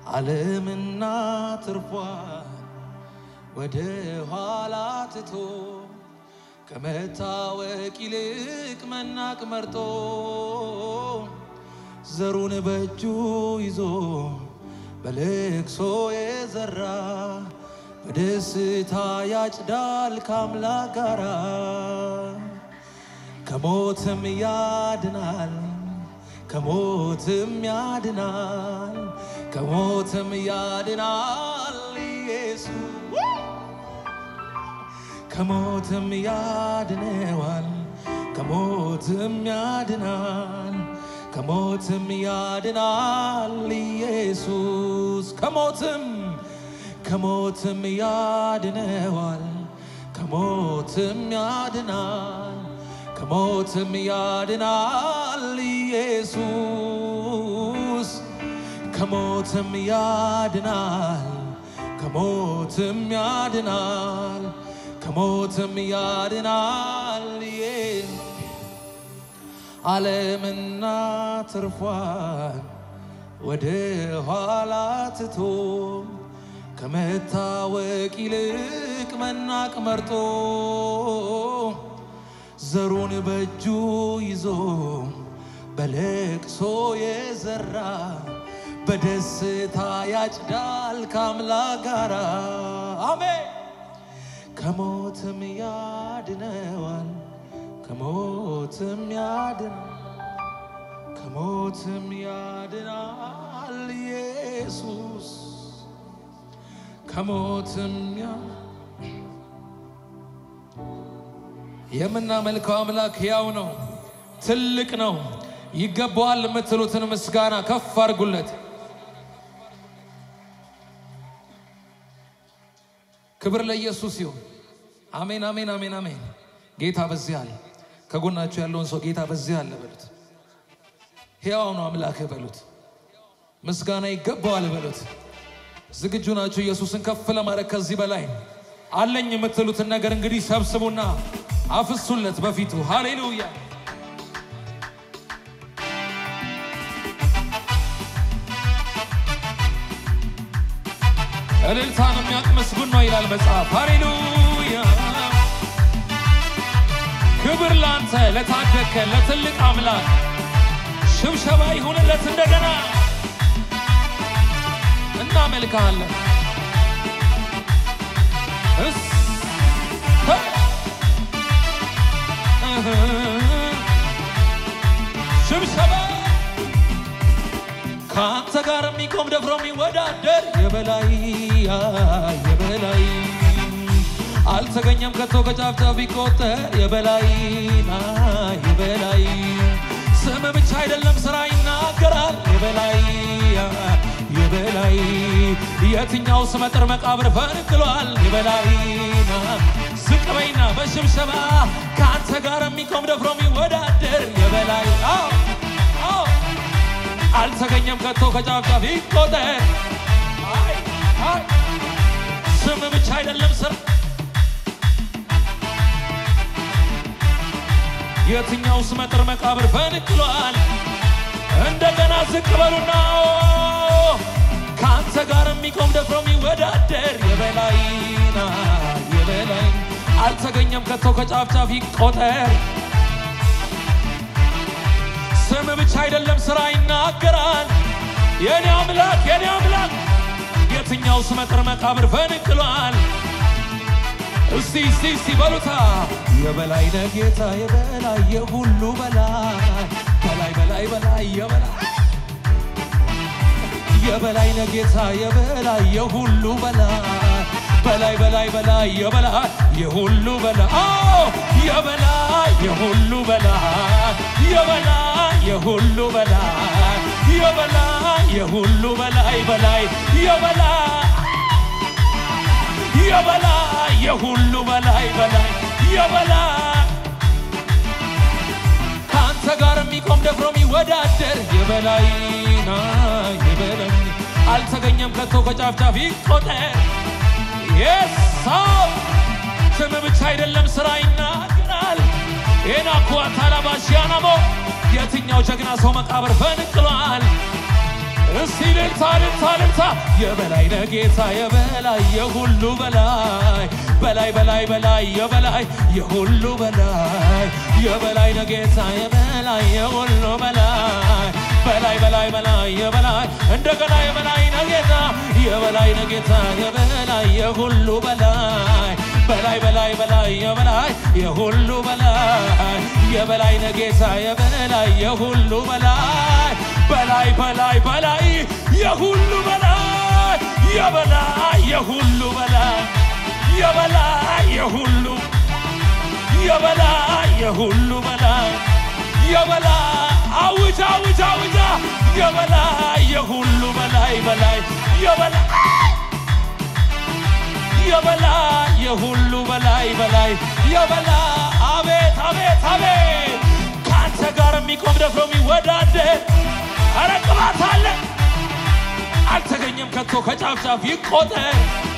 ዓለምና ትርፏ ወደ ኋላ ትቶ ከመታወቅ ይልቅ መናቅ መርጦ ዘሩን በእጁ ይዞ በልቅሶ የዘራ በደስታ ያጭዳል ከአምላክ ጋራ ከሞትም ያድናል ከሞትም ያድናል ከሞትም ያድናል ኢየሱስ ከሞትም ያድነዋል ከሞትም ያድናል ከሞትም ያድናል ኢየሱስ ከሞትም ከሞትም ያድነዋል ከሞትም ያድናል ከሞትም ያድናል ኢየሱስ ከሞትም ያድናል ከሞትም ያድናል ከሞትም ያድናል ኢየሱስ ዓለምና ትርፏን ወደ ኋላ ትቶ ከመታወቅ ይልቅ መናቅ መርጦ ዘሩን በእጁ ይዞ በለቅሶ የዘራ በደስታ ያጭዳል ከአምላክ ጋራ አሜን። ከሞትም ያድነዋል ከሞትም ያድን ከሞትም ያድናል ኢየሱስ ከሞትም ያ የምናመልከው አምላክ ሕያው ነው፣ ትልቅ ነው። ይገባዋል የምትሉትን ምስጋና ከፍ አድርጉለት። ክብር ለኢየሱስ ይሁን። አሜን፣ አሜን፣ አሜን፣ አሜን። ጌታ በዚህ አለ። ከጎናችሁ ያለውን ሰው ጌታ በዚህ አለ በሉት። ሕያው ነው አምላክህ በሉት። ምስጋና ይገባዋል በሉት። ዝግጁ ናችሁ ኢየሱስን ከፍ ለማድረግ ከዚህ በላይ አለኝ የምትሉትን ነገር እንግዲህ ሰብስቡና አፍሱለት በፊቱ። ሃሌሉያ እልልታን የሚያውቅ ምስጉን ነው ይላል መጽሐፍ። ሃሌሉያ ክብር ላንተ ለታደግከን ለትልቅ አምላክ ሽብሸባ ይሁንለት። እንደገና እናመልክሃለን። እስ ሽብሸባ ከአንተ ጋር የሚቆም ደፍሮ የሚወዳደር የበላይ የበላይ አልተገኘም ከቶ ከጫፍ ጫፍ ቢቆጠር የበላይና የበላይ ስም ብቻ አይደለም ስራ ይናገራል የበላይ የበላይ የትኛው ስመጥር መቃብር ፈንቅሏል የበላይና ዝቅ በይና በሽብሸባ ከአንተ ጋር የሚቆም ደፍሮ የሚወዳደር የበላይ አዎ አዎ አልተገኘም ከቶ ከጫፍ ጫፍ ይቆጠር አይ አይ ስም ብቻ አይደለም ስራ የትኛው ስመጥር መቃብር ፈንቅሏል። እንደገና ዝቅ በሉና ከአንተ ጋር የሚቆም ደፍሮ የሚወዳደር የበላይና የበላይ አልተገኘም ከቶ ከጫፍ ጫፍ ይቆጠር። ስም ብቻ አይደለም ስራ ይናገራል። የኔ አምላክ የኔ አምላክ የትኛው ስመጥር መቃብር ፈንቅሏል። እስቲ እስቲ እስቲ በሉታ የበላይ ነህ ጌታ የበላይ የሁሉ በላይ በላይ በላይ በላይ የበላይ የበላይ ነህ ጌታ የበላይ የሁሉ በላይ በላይ በላይ በላይ የበላይ የሁሉ በላይ አዎ የበላይ የሁሉ በላይ የበላይ የሁሉ በላይ የበላይ የሁሉ በላይ በላይ የበላይ የበላይ የሁሉ በላይ በላይ የበላይ ከአንተ ጋር የሚቆም ደፍሮ የሚወዳደር የበላይና የበላይ አልተገኘም ከቶ ከጫፍ ጫፍ ይቆጠር። የሳው ስም ብቻ አይደለም ስራ ይናገራል። ኤናኩ አታላባሽያናሞ የትኛው ጀግና ሰው መቃብር ፈንቅሏል? እስቲ ልልታ ልልታ ልልታ የበላይ ነጌታ የበላይ የሁሉ በላይ በላይ በላይ በላይ የበላይ የሁሉ በላይ የበላይ ነጌታ የበላይ የሁሉ በላይ በላይ በላይ በላይ የበላይ እንደገና የበላይ ነጌታ የበላይ ነጌታ የበላይ የሁሉ በላይ በላይ በላይ በላይ የበላይ የሁሉ በላይ የበላይ ነጌታ የበላይ የሁሉ በላይ በላይ በላይ በላይ የሁሉ በላይ የበላይ የሁሉ በላይ የበላይ የሁሉ የበላይ የሁሉ በላይ የበላይ አውጃ አውጃ አውጃ የበላይ የሁሉ በላይ በላይ የበላይ የበላይ የሁሉ በላይ በላይ የበላይ አቤት አቤት አቤት ከአንተ ጋር የሚቆም ደፍሮ የሚወዳደር ኧረ ቅባት አለ አልተገኘም ከቶ ከጫፍ ጫፍ ይቆጠር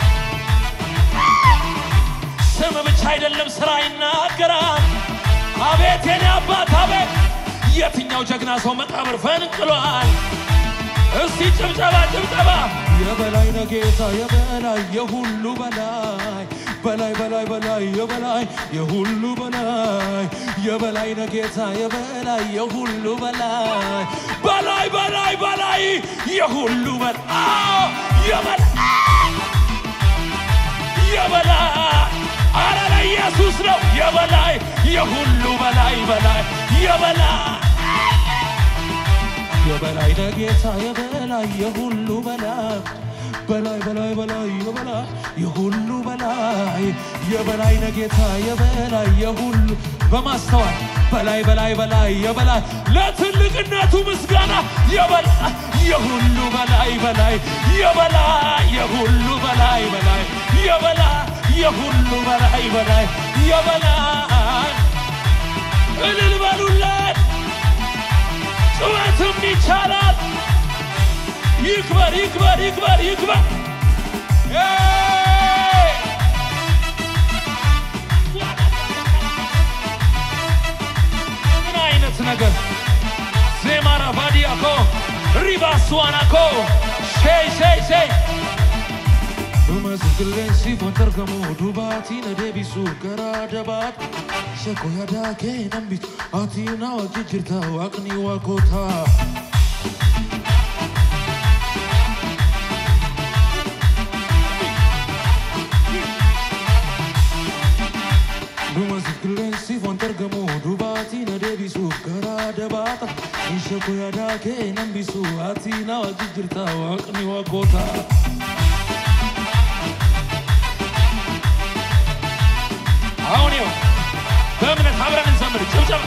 ስም ብቻ አይደለም ስራ ይናገራል አቤት የኔ አባት አቤት የትኛው ጀግና ሰው መቃብር ፈንቅሏል እስቲ ጭብጨባ ጭብጨባ የበላይ ነጌታ የበላይ የሁሉ በላይ በላይ በላይ በላይ የበላይ የሁሉ በላይ የበላይ ነጌታ የበላይ የሁሉ በላይ በላይ በላይ በላይ የሁሉ በላይ የበላይ የበላይ አረ ለኢየሱስ ነው የበላይ የሁሉ በላይ በላይ የበላይ የበላይ ነጌታ የበላይ የሁሉ በላይ በላይ በላይ በላይ የበላይ የሁሉ በላይ የበላይ ነጌታ የበላይ የሁሉ በማስተዋል በላይ በላይ በላይ የበላይ ለትልቅነቱ ምስጋና የበላይ የሁሉ በላይ በላይ የበላይ የሁሉ በላይ በላይ የበላይ የሁሉ በላይ በላይ የበላይ እልል በሉለት ጩኸትም ይቻላል። ይክበር ይክበር ይክበር ይክበር። ኤይ! ምን አይነት ነገር ዜማራ ባዲያኮ ሪባስዋናኮ ሸይ ሸይ ሸይ Umasikilesi fontargamu dubati na debisu gara dabat Shako yada ke nambit ati na wajijirta waqni wakota Umasikilesi fontargamu dubati na debisu gara dabat Shako yada ke nambisu ati na wajijirta waqni wakota አሁን ይኸው በእምነት አብረን እንዘምር። ጭብጨባ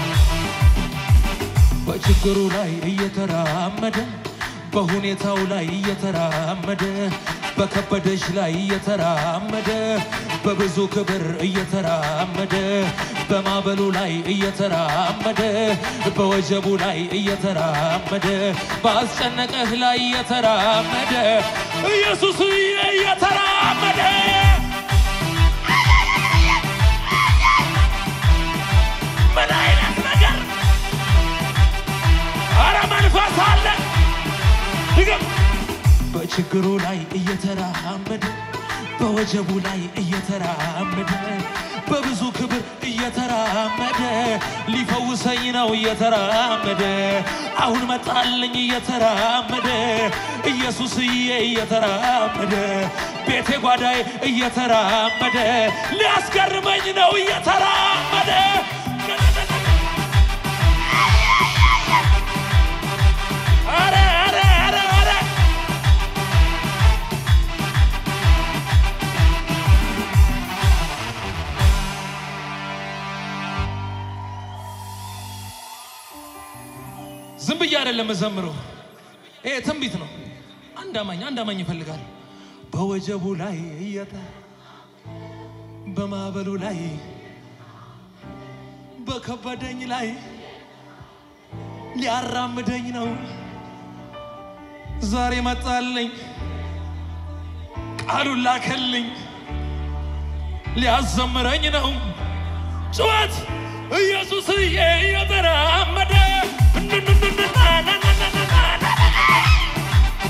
በችግሩ ላይ እየተራመደ በሁኔታው ላይ እየተራመደ በከበደሽ ላይ እየተራመደ በብዙ ክብር እየተራመደ በማዕበሉ ላይ እየተራመደ በወጀቡ ላይ እየተራመደ በአስጨነቀህ ላይ እየተራመደ ኢየሱስ እየተራመደ ምን አይነት ነገር! አረ መንፈስ አለ! ድገም። በችግሩ ላይ እየተራመደ በወጀቡ ላይ እየተራመደ በብዙ ክብር እየተራመደ ሊፈውሰኝ ነው እየተራመደ አሁን መጣልኝ እየተራመደ ኢየሱስዬ እየተራመደ ቤቴ ጓዳይ እየተራመደ ሊያስገርመኝ ነው እየተራመደ አረ አረ አረ አረ ዝም ብዬ አይደለም መዘምረው። ይሄ ትንቢት ነው። አንድ አማኝ አንድ አማኝ ይፈልጋል። በወጀቡ ላይ እየተ በማዕበሉ ላይ በከበደኝ ላይ ሊያራምደኝ ነው ዛሬ መጣልኝ፣ ቃሉን ላከልኝ፣ ሊያዘምረኝ ነው ጩኸት ኢየሱስዬ እየተራመደ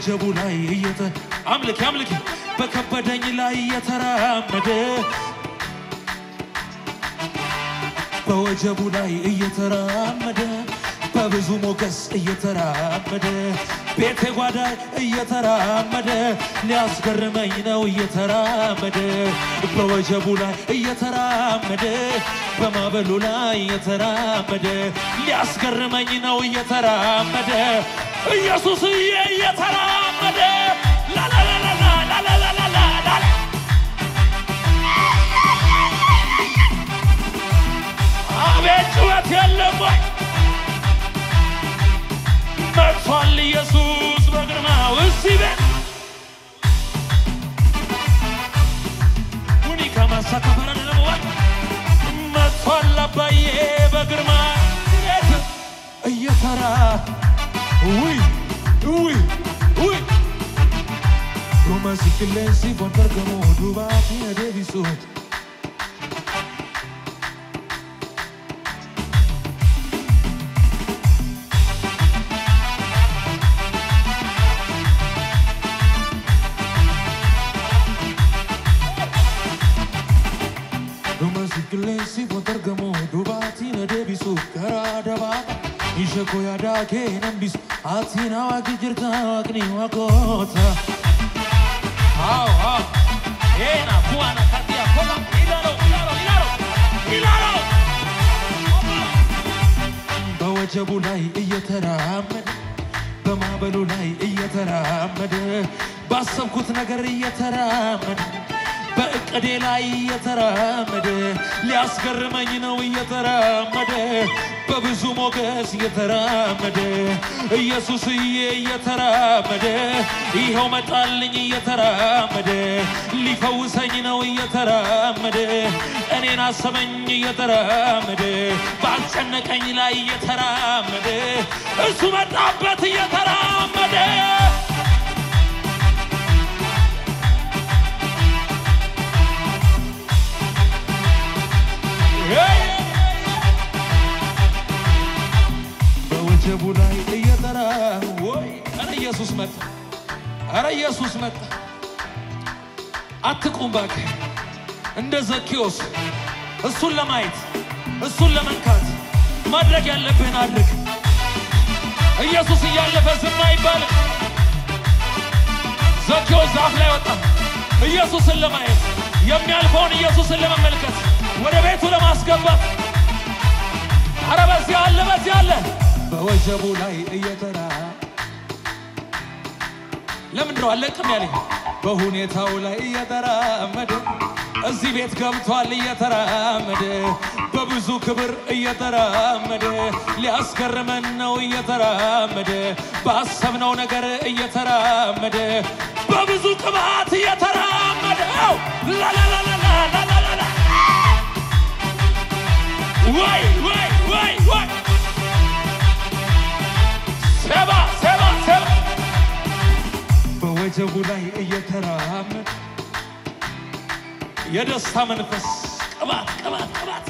በወጀቡ ላይ እየተ አምልክ አምልክ በከበደኝ ላይ እየተራመደ በወጀቡ ላይ እየተራመደ በብዙ ሞገስ እየተራመደ ቤቴ ጓዳ እየተራመደ ሊያስገርመኝ ነው እየተራመደ በወጀቡ ላይ እየተራመደ በማዕበሉ ላይ እየተራመደ ሊያስገርመኝ ነው እየተራመደ ኢየሱስዬ እየተራመደ ላላላላላ ላላላላላ አቤት ጩኸት የለም ወይ? መጥቷል ኢየሱስ በግርማው እዚህ ቤት ሁኒ ከማሳ ከፈረን ለመዋል መጥቷል አባዬ በግርማ ቤት እየተራ ውይ ውይ ውይ Roma si silenzi buon pergamo dubati e devi su Roma si silenzi buon pergamo dubati e devi su Kara dabata Ishe koya da ke nambis Atina wa kijirta wa kni wa kota Hao, hao. Ena, buana, katia, koma. Ilaro, ilaro, ilaro. Ilaro! በወጀቡ ላይ እየተራመደ በማዕበሉ ላይ እየተራመደ ባሰብኩት ነገር እየተራመደ በእቅዴ ላይ እየተራመደ ሊያስገርመኝ ነው እየተራመደ በብዙ ሞገስ እየተራመደ ኢየሱስዬ እየተራመደ ይኸው መጣልኝ እየተራመደ ሊፈውሰኝ ነው እየተራመደ እኔን አሰበኝ እየተራመደ ባስጨነቀኝ ላይ እየተራመደ እሱ መጣበት እየተራመደ በወጀቡ ላይ እየጠራ ወይ ኧረ ኢየሱስ መጣ፣ ኧረ ኢየሱስ መጣ። አትቁም እባክህ እንደ ዘኬዎስ እሱን ለማየት እሱን ለመንካት ማድረግ ያለብህን አድርግ። ኢየሱስ እያለፈ ዝም አይባልም። ዘኬዎስ ዛፍ ላይ ወጣ ኢየሱስን ለማየት የሚያልፈውን ኢየሱስን ለመመልከት ወደ ቤቱ ለማስገባት አረ በዚህ አለ በዚህ አለ በወጀቡ ላይ እየተራ ለምንድን ነው አለቅም ያለኝ? በሁኔታው ላይ እየተራመደ እዚህ ቤት ገብቷል እየተራመደ በብዙ ክብር እየተራመደ ሊያስገርመን ነው እየተራመደ ባሰብነው ነገር እየተራመደ በብዙ ቅባት እየተራመደ ላላላላላላላላ ወይ ወይ ወይ ወይ ሰባ ሰባ ሰባ በወጀቡ ላይ እየተራመደ የደስታ መንፈስ ቅባት ቅባት ቅባት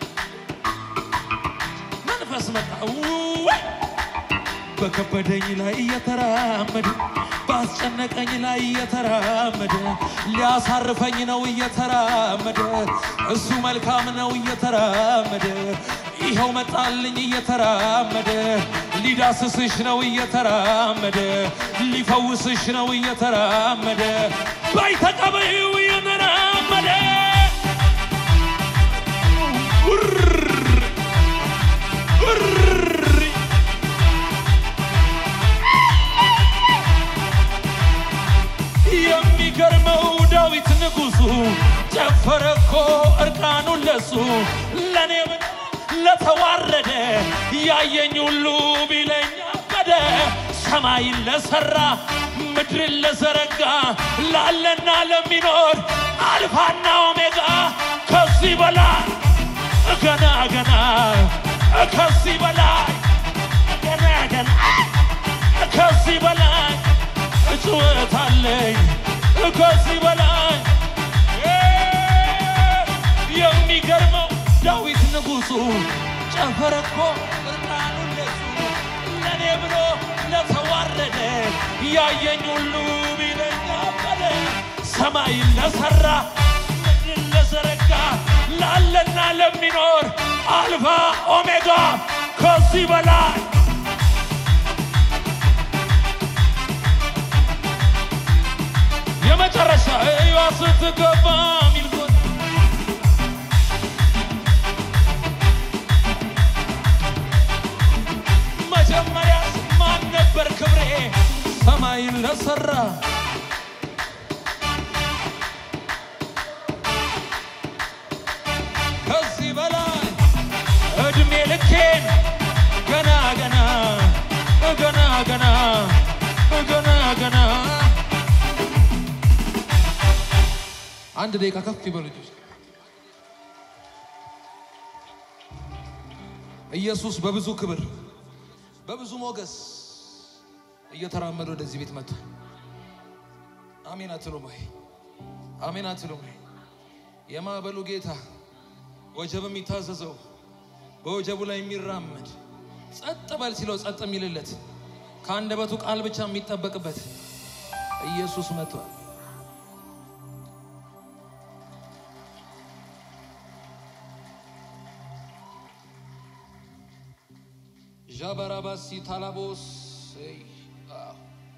መንፈስ መጣ ወይ በከበደኝ ላይ እየተራመደ ባስጨነቀኝ ላይ እየተራመደ ሊያሳርፈኝ ነው እየተራመደ እሱ መልካም ነው እየተራመደ ይኸው መጣልኝ እየተራመደ ሊዳስስሽ ነው እየተራመደ ሊፈውስሽ ነው እየተራመደ ባይ ተቀበዩ እየተራመደ ውር ውር የሚገርመው ዳዊት ንጉሡ ጨፈረ እኮ እርቃኑን ለሱ ለእኔ ብሎ ለተዋረደ ያየኝ ሁሉ ቢለኝ አበደ ሰማይን ለሰራ ምድርን ለዘረጋ ላለና ለሚኖር አልፋና ኦሜጋ ከዚህ በላይ ገና ገና ከዚህ በላይ ገና ገና ከዚህ በላይ ጩኸት አለኝ ከዚህ በላይ የሚገርመው ዳዊት ንጉሡ ጨፈረ እኮ እርቃኑን ለሱ ለእኔ ብሎ ለተዋረደ ያየኝ ሁሉ ቢለኝ አበደ ሰማይን ለሰራ ምድርን ለዘረጋ ላለና ለሚኖር አልፋ ኦሜጋ ከዚህ በላይ የመጨረሻ እዩዋ ስትገባ ሚልኮት መጀመሪያ ማን ነበር ክብሬ ሰማይን ለሰራ ከዚህ በላይ እድሜ ልኬን ገና ገና ገና ገና ገና ገና አንድ ደቂቃ ከፍ ይበሉ ልጆች። ኢየሱስ በብዙ ክብር በብዙ ሞገስ እየተራመደ ወደዚህ ቤት መጥቷል። አሜን አትሉም ወይ? አሜን አትሉም ወይ? የማዕበሉ ጌታ ወጀብ የሚታዘዘው በወጀቡ ላይ የሚራመድ ጸጥ በል ሲለው ጸጥ የሚልለት ከአንደበቱ ቃል ብቻ የሚጠበቅበት ኢየሱስ መጥቷል። ዣባራባሲ ታላቦስ እይ፣ አዎ።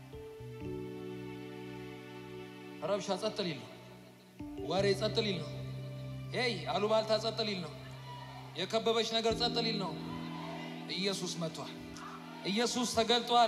ረብሻ ጸጥ ሊል ነው። ወሬ ጸጥ ሊል ነው። ሄይ አሉባልታ ጸጥ ሊል ነው። የከበበች ነገር ጸጥ ሊል ነው። ኢየሱስ መጥቷል። ኢየሱስ ተገልጧል።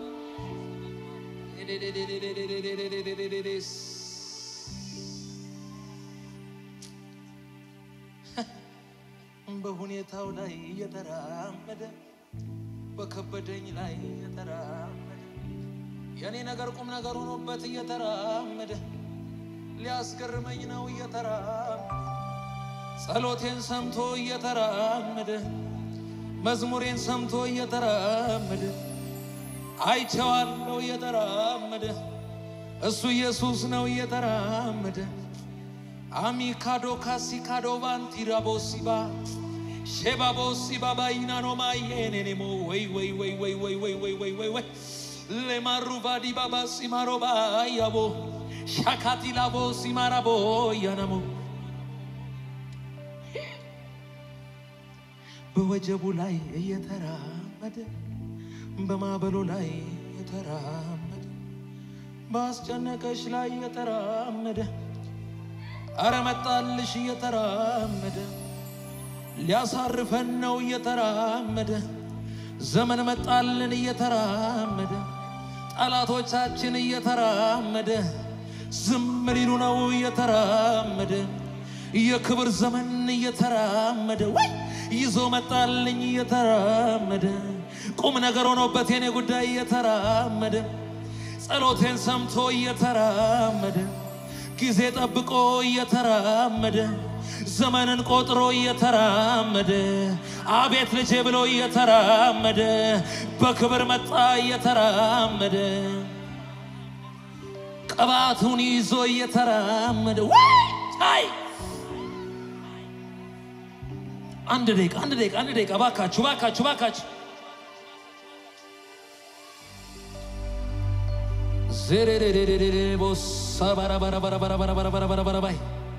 በሁኔታው ላይ እየተራመደ በከበደኝ ላይ እየተራመደ የእኔ ነገር ቁም ነገር ሆኖበት እየተራመደ ሊያስገርመኝ ነው እየተራመደ ጸሎቴን ሰምቶ እየተራመደ መዝሙሬን ሰምቶ እየተራመደ አይቼዋለሁ እየተራመደ እሱ ኢየሱስ ነው እየተራመደ አሚካዶ ካሲካዶ ባንቲራቦሲባ ሼባቦሲባ ባይናኖ ማየኔኔሞ ወይ ወይ ወይ ወይ ወይ ወይ ወይ ወይ ወይ ወይ ሌማሩቫዲ ባባ ሲማሮባ ያቦ ሻካቲላቦ ሲማራቦ ያናሞ በወጀቡ ላይ እየተራመደ በማዕበሉ ላይ እየተራመደ በአስጨነቀሽ ላይ እየተራመደ አረ መጣልሽ እየተራመደ ሊያሳርፈን ነው እየተራመደ ዘመን መጣልን እየተራመደ ጠላቶቻችን እየተራመደ ዝም ሊሉ ነው እየተራመደ የክብር ዘመን እየተራመደ ወይ ይዞ መጣልኝ እየተራመደ ቁም ነገር ሆኖበት የኔ ጉዳይ እየተራመደ ጸሎቴን ሰምቶ እየተራመደ ጊዜ ጠብቆ እየተራመደ ዘመንን ቆጥሮ እየተራመደ አቤት ልጄ ብሎ እየተራመደ በክብር መጣ እየተራመደ ቅባቱን ይዞ እየተራመደ ወይ አንድ ደቂቃ አንድ ደቂቃ አንድ ደቂቃ ባካችሁ ባካችሁ ባካችሁ ዜሬሬሬሬሬ ቦሳ ባራባራባራባራባራባራባራባራባይ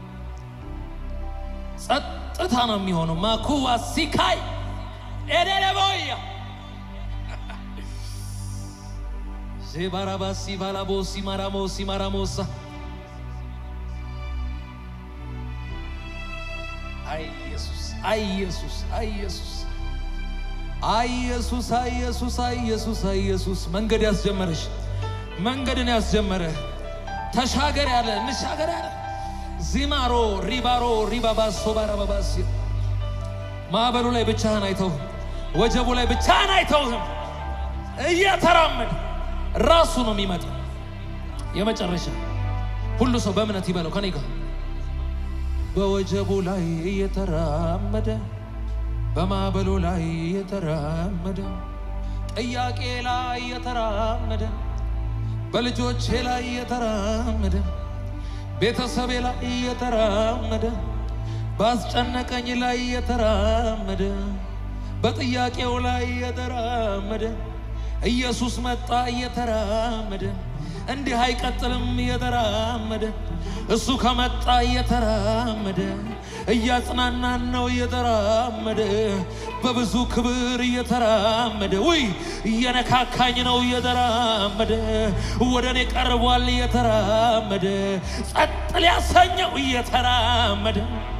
ጸጥታ ነው የሚሆነው። ማኩዋ ሲካይ ኤዴለቦያ ዜባራባሲ ባላቦሲ ማራሞሲ ማራሞሳ አይ ኢየሱስ አይ ኢየሱስ አይ ኢየሱስ አይ ኢየሱስ አይ ኢየሱስ አይ ኢየሱስ አይ ኢየሱስ መንገድ ያስጀመረሽ መንገድን ያስጀመረ ተሻገር ያለ እንሻገር ያለ ዚማሮ ሪባሮ ሪባባሶ ባራባባስ ማዕበሉ ላይ ብቻህን አይተውህም። ወጀቡ ላይ ብቻህን አይተውህም። እየተራመድ ራሱ ነው የሚመጣ። የመጨረሻ ሁሉ ሰው በእምነት ይበለው ከኔ ጋር በወጀቡ ላይ እየተራመደ በማዕበሉ ላይ እየተራመደ ጥያቄ ላይ እየተራመደ በልጆቼ ላይ እየተራመደ ቤተሰቤ ላይ እየተራመደ ባስጨነቀኝ ላይ እየተራመደ በጥያቄው ላይ እየተራመደ ኢየሱስ መጣ እየተራመደ እንዲህ አይቀጥልም እየተራመደ እሱ ከመጣ እየተራመደ እያጽናናን ነው እየተራመደ በብዙ ክብር እየተራመደ ውይ እየነካካኝ ነው እየተራመደ ወደ እኔ ቀርቧል እየተራመደ ጸጥ ሊያሰኘው እየተራመደ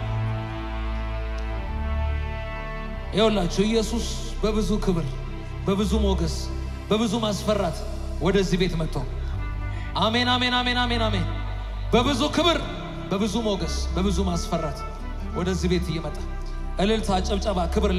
ይኸውላችሁ ኢየሱስ በብዙ ክብር በብዙ ሞገስ በብዙ ማስፈራት ወደዚህ ቤት መጥቶ አሜን አሜን አሜን አሜን አሜን በብዙ ክብር በብዙ ሞገስ በብዙ ማስፈራት ወደዚህ ቤት እየመጣ እልልታ፣ ጭብጨባ፣ ክብር